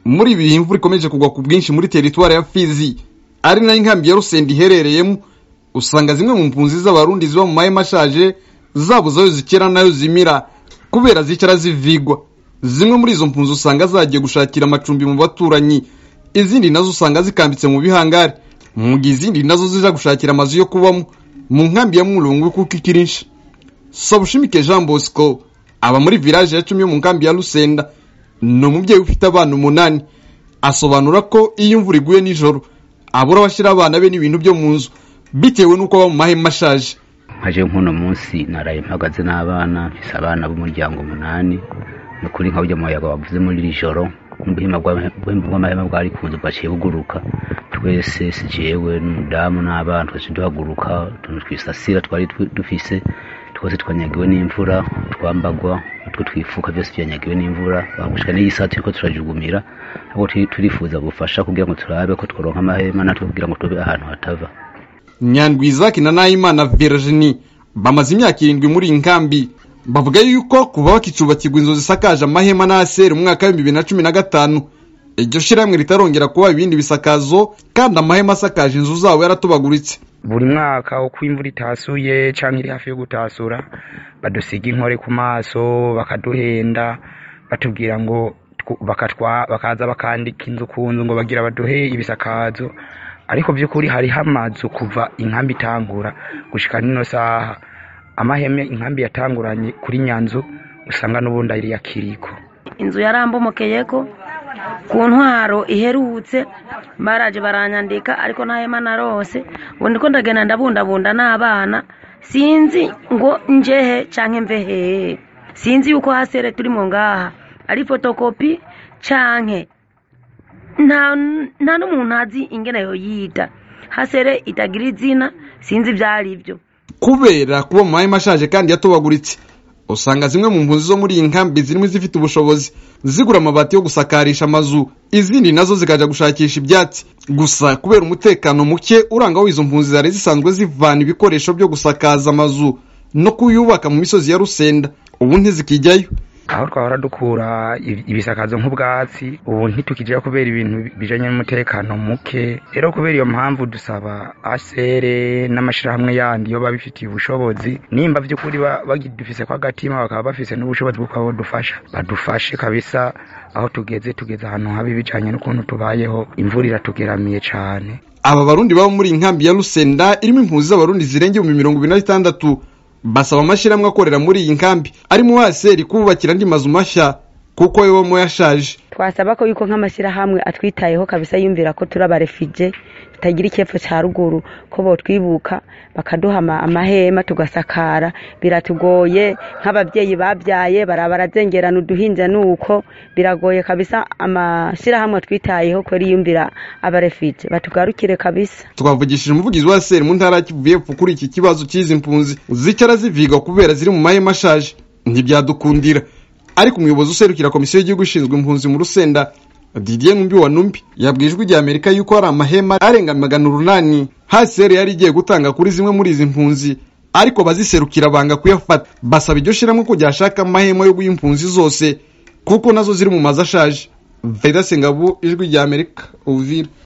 muri ibi bihe imvura ikomeje kugwa ku bwinshi muri teritwari ya fizi ari nayo inkambi ya rusenda iherereyemo usanga zimwe mu mpunzi z'abarundi ziba mu mahema ashaje zabuze ayo zikera nayo zimira kubera zicara zivigwa zimwe muri izo mpunzi usanga zagiye gushakira amacumbi mu baturanyi izindi nazo usanga zikambitse mu bihangari mu gihe izindi nazo zija gushakira amazu yo kubamo mu nkambi ya mulungu kuko ikirisha sabushimike jean bosco aba muri village ya cumi yo mu nkambi ya rusenda ni umubyeyi ufite abana umunani asobanura ko iyo imvura iguye nijoro abura abashyira abana be n'ibintu byo mu nzu bitewe n'uko aba mu mahema ashaje nkaje nk'uno munsi naraye mpagaze n'abana mfise abana b'umuryango umunani ni ukuri nka burya muyaga wavuze muri iri joro n'ubuhima bw'amahema bwari kuza bwaciye buguruka twese si jewe n'umudamu n'abana twese duhaguruka utuntu twisasira twari dufise twose twanyagiwe n'imvura twambagwa utwo twifuka byose byanyagiwe n'imvura bagushika n'iyi saa turiko turajugumira ahubwo turifuza gufasha kugira ngo turabe ko tworonka amahema natwe kugira ngo tube ahantu hatava nyandwi izaki na nahimana virginie bamaze imyaka irindwi muri iyi nkambi bavuga yuko kuva bakicubakirwa inzu zisakaje amahema n'aseri mu mwaka w'ibihumbi bibiri na cumi na gatanu iryo shirahamwe ritarongera kuba ibindi bisakazo kandi amahema asakaje inzu zabo yaratobaguritse buri mwaka uko imvura itasuye cyangwa iri hafi yo gutasura badusiga inkore ku maso bakaduhenda batubwira ngo bakaza bakandika inzu ku nzu ngo bagira baduhe ibisakazo ariko by'ukuri hariho amazu kuva inkambi itangura gushika nino saha amaheme inkambi yatanguranye kuri nyanzu usanga n'ubundi ari ya kiriko inzu yarambomokeyeko ku ntwaro iherutse baraje baranyandika ariko nta hema narose ubu ndiko ndagenda ndabundabunda n'abana sinzi ngo njehe canke mve hehe sinzi yuko hasere turimo ngaha ari fotokopi canke nta nta n'umuntu azi ingene yoyita hasere itagira izina sinzi ivyari byo kubera kuba mu mahema ashaje kandi yatobaguritse usanga zimwe mu mpunzi zo muri iyi nkambi zirimo izifite ubushobozi zigura amabati yo gusakarisha amazu izindi nazo zikaja gushakisha ibyatsi gusa kubera umutekano muke uranga aho izo mpunzi zari zisanzwe zivana ibikoresho byo gusakaza amazu no kuyubaka mu misozi ya rusenda ubu ntizikijyayo aho twahora dukura ibisakazo nk'ubwatsi ubu ntitukijya kubera ibintu bijanye n'umutekano muke rero kubera iyo mpamvu dusaba asere n'amashirahamwe yandi yo babifitiye ubushobozi nimba by'ukuri bagidufise ko agatima bakaba bafise n'ubushobozi bwo kuba badufasha badufashe kabisa aho tugeze tugeze ahantu habi bijanye n'ukuntu tubayeho imvura iratugeramiye cane aba barundi baba muri iyi nkambi ya rusenda irimo impunzi z'abarundi zirenga ibihumbi mirongo ibiri na bitandatu basaba amashyirahamwe akorera muri iyi nkambi arimo waseri kubakira andi mazu mashya kuko yo mo yashaje twasaba ko yuko nk'amashyirahamwe atwitayeho kabisa yumvira ko turi abarefije tutagira icyepfo cya ruguru ko botwibuka bakaduha amahema tugasakara biratugoye nk'ababyeyi babyaye bara barazengerana uduhinja nuko biragoye kabisa amashyirahamwe twitayeho ko yumvira abarefije batugarukire kabisa twavugishije umuvugizi wa seri mu ntara kivuye epfo kuri iki kibazo cy'izi mpunzi zicara ziviga kubera ziri mu mahema ashaje ntibyadukundira ariko umuyobozi userukira komisiyo y'igihugu ishinzwe impunzi mu rusenda didier numbi wa numbi yabwiye ijwi rya amerika yuko hari amahema arenga magana urunani haseri yari igiye gutanga kuri zimwe muri izi mpunzi ariko baziserukira banga kuyafata basaba iryo shyirahamwe ko ryashaka amahema yo guha impunzi zose kuko nazo ziri mu mazu ashaje veda sengabu ijwi rya amerika uvira